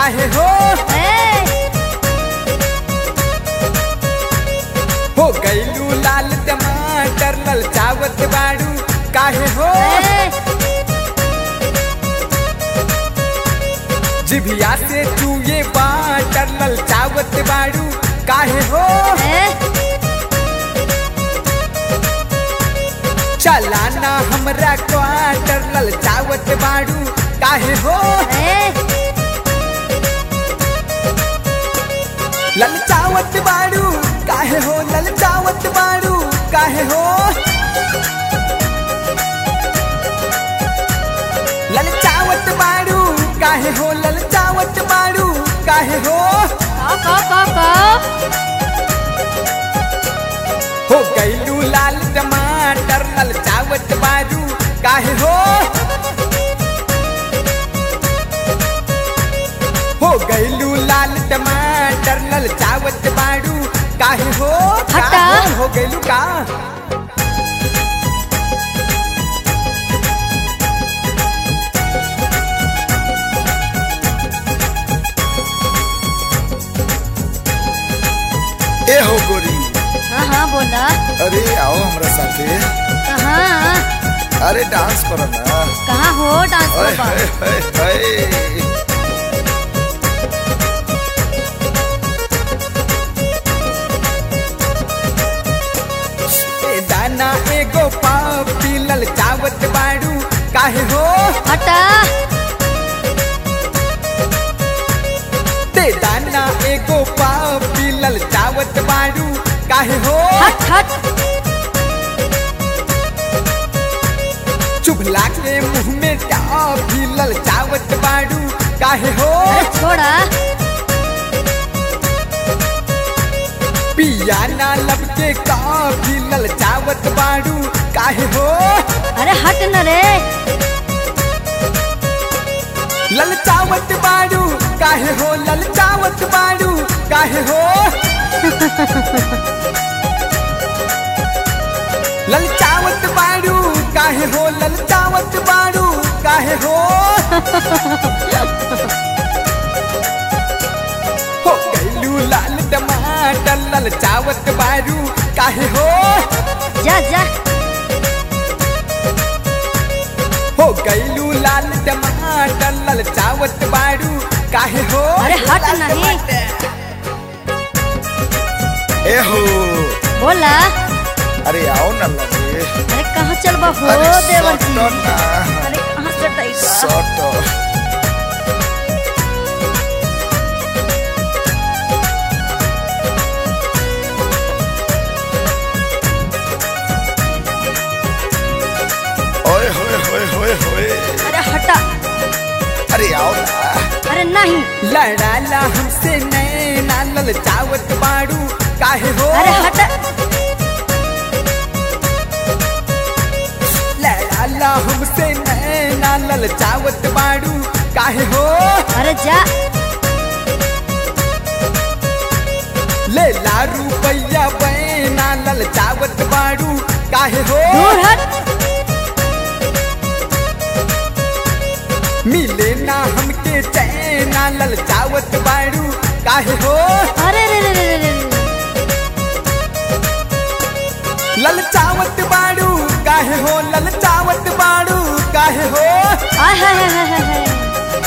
काहे हो ए, हो गैलू लाल टमाटर ललचावत बाड़ू काहे हो ए, जिभिया से चूये बाटर ललचावत बाड़ू काहे हो ए, चलाना हमरा क्वार्टर ललचावत बाड़ू काहे हो ए, ललचावत बाड़ू काहे हो ललचावत बाड़ू काहे हो ललचावत बाड़ू काहे हो ललचावत बाड़ू काहे हो का का का का हो गैलू लाल टमाटर ललचावत बाड़ू काहे हो हो गैलू लाल टमाटर ललचावत बाड़ू काहे हो का हटा। हो, हो गैलू का ए हो गोरी हाँ हाँ बोला अरे आओ हमरा साथे कहाँ अरे डांस करो ना कहाँ हो डांस ओए बाबा होए होए होए ए दाना एगो पाव पी ललचावत बाड़ू काहे हो हटा ते दाना एगो पाव पी ललचावत बाड़ू काहे हो हट हट चुभला के मुंह में टाफी ललचावत बाड़ू काहे हो अरे छोड़ा पिया ना लब के काफी ललचावत बाड़ू काहे हो अरे हट न रे ललचावत बाड़ू काहे हो ललचावत बाड़ू काहे हो ललचावत बाड़ू काहे हो ललचावत बाड़ू काहे हो हो गैलू लाल टमाटर ललचावत बाड़ू काहे हो जा जा हो गैलू लाल टमाटर ललचावत बाड़ू काहे हो अरे हट नहीं ए हो बोला अरे आओ ना लगे अरे कहाँ चल बा हो अरे देवर जी सटो ना अरे कहाँ चटाई बा सटो ओए होए होए होए होए अरे हटा अरे आओ ना अरे नहीं लड़ाला हमसे नैना ललचावत बाड़ू काहे हो अरे हटा लड़ाला हमसे नैना ललचावत बाड़ू काहे हो अरे जा ले ला रुपैया बैना ललचावत बाड़ू काहे हो दूर हट मिले ना हमके चैना ललचावत बाड़ू काहे हो अरे रे रे रे रे रे ललचावत बाड़ू काहे हो ललचावत बाड़ू काहे हो आय हाय हाय हाय हाय हाय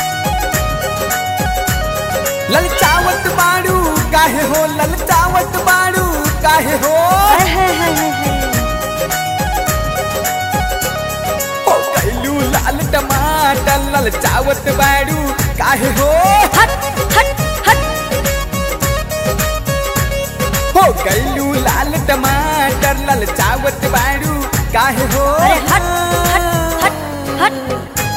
ललचावत बाड़ू काहे हो ललचावत बाड़ू काहे हो आय हाय हाय हाय हाय हो गैलू लाल टमाटर ललचावत बाड़ू काहे हो हट हट हट हो गैलू लाल टमाटर ललचावत बाड़ू काहे हो अरे हट हट हट हट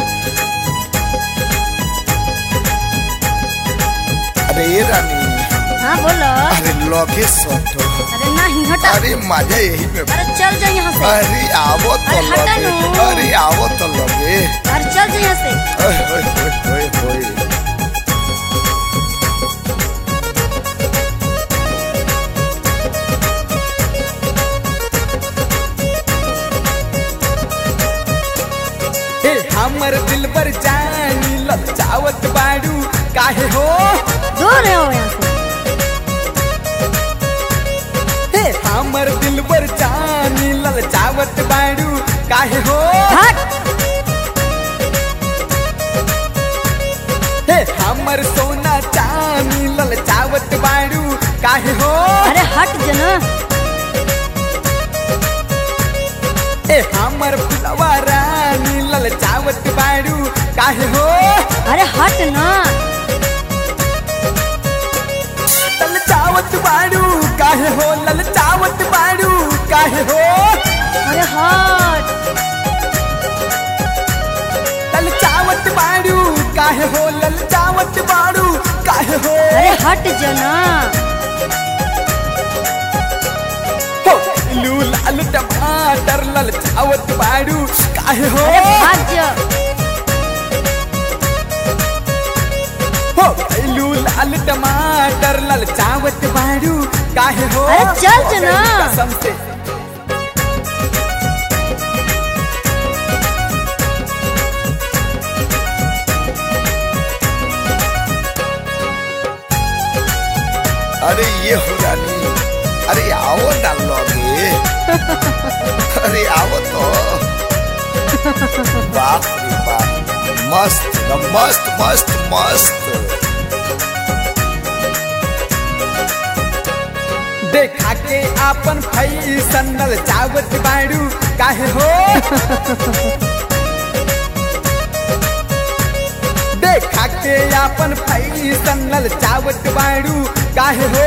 अरे ये रानी हाँ बोलो अरे लगे सटो अरे नहीं हटा अरे मजा यही में अरे चल जा यहाँ से अरे आवो तो अरे हटा लगे नु। अरे आवो तो लगे अरे चल जा यहाँ से ओए होए होए होए होए हे हमर दिल पर जानी ललचावत बाड़ू काहे हो दूर है वो यहाँ से हे हमर दिलबर जानी ललचावत बाड़ू काहे हो हट हे हमर सोना चानी ललचावत बाड़ू काहे हो अरे हट जना हे हमर फुलवा रानी ललचावत बाड़ू काहे हो अरे हट ना ललचावत बाड़ू काहे हो ललचावत बाड़ू काहे हो अरे हट ललचावत बाड़ू काहे हो ललचावत बाड़ू काहे हो अरे हट जना हो लू लाल टमाटर ललचावत बाड़ू काहे हो अरे भाग जा हो लू लाल टमाटर ललचावत बाड़ू काहे हो अरे चल जना। कसम से अरे ये हो रानी अरे आओ ना लगे अरे आओ तो बाप रे बाप मस्त न मस्त मस्त मस्त देखा के आपन फैसन ललचावत बाड़ू काहे हो देखा के आपन फैसन ललचावत बाड़ू काहे हो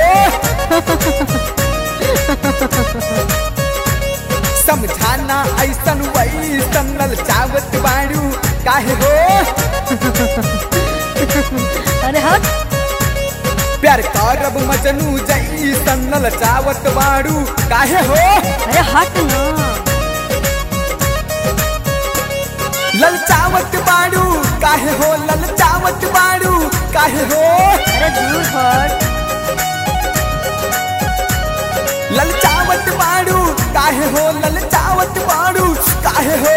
समझाना ऐसन वैसन ललचावत बाड़ू काहे हो अरे हट प्यार करब मजनू जैसन ललचावत बाड़ू काहे हो अरे हट ना ललचावत बाड़ू काहे हो ललचावत बाड़ू काहे हो अरे दूर हट ललचावत बाड़ू काहे हो ललचावत बाड़ू काहे हो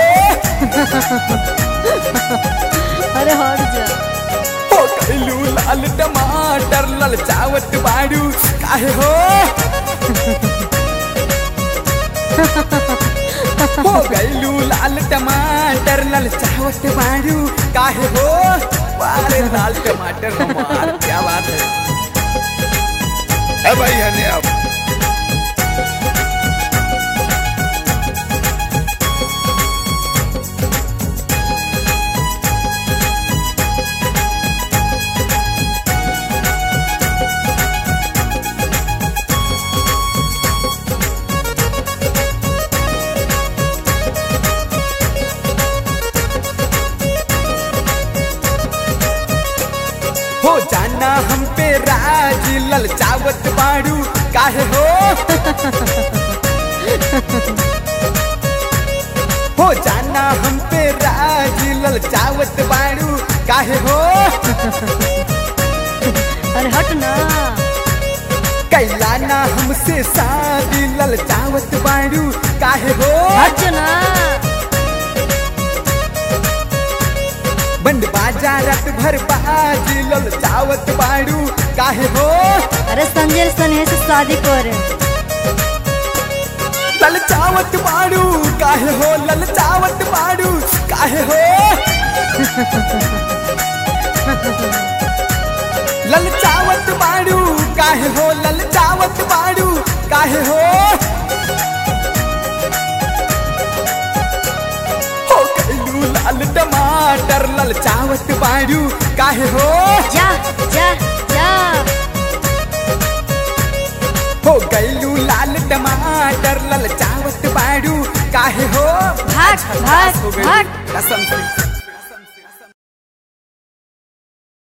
अरे हट जा हो गइलू लाल टमाटर ललचावत बाड़ू काहे हो हो गइलू लाल टमाटर ललचावत बाड़ू काहे हो अरे लाल टमाटर हमार क्या बात है है भाई हने अब हो जाना हम पे राज ललचावत बाड़ू काहे हो हो जाना हम पे राज ललचावत बाड़ू काहे हो अरे हट ना कैलाना हमसे शादी ललचावत बाड़ू काहे हो हट जा ना बंद बाजारत भर बाजी ललचावत बाड़ू काहे हो अरे संजय सनेह से शादी करे ललचावत बाड़ू काहे हो ललचावत बाड़ू काहे हो ललचावत बाड़ू काहे हो ललचावत बाड़ू काहे हो हो गइलू लाल टमाटर ललचावत बाड़ू काहे हो जा जा जा हो गइलू लाल टमाटर ललचावत बाड़ू काहे हो भाग भाग हो गइलू, भाग कसम से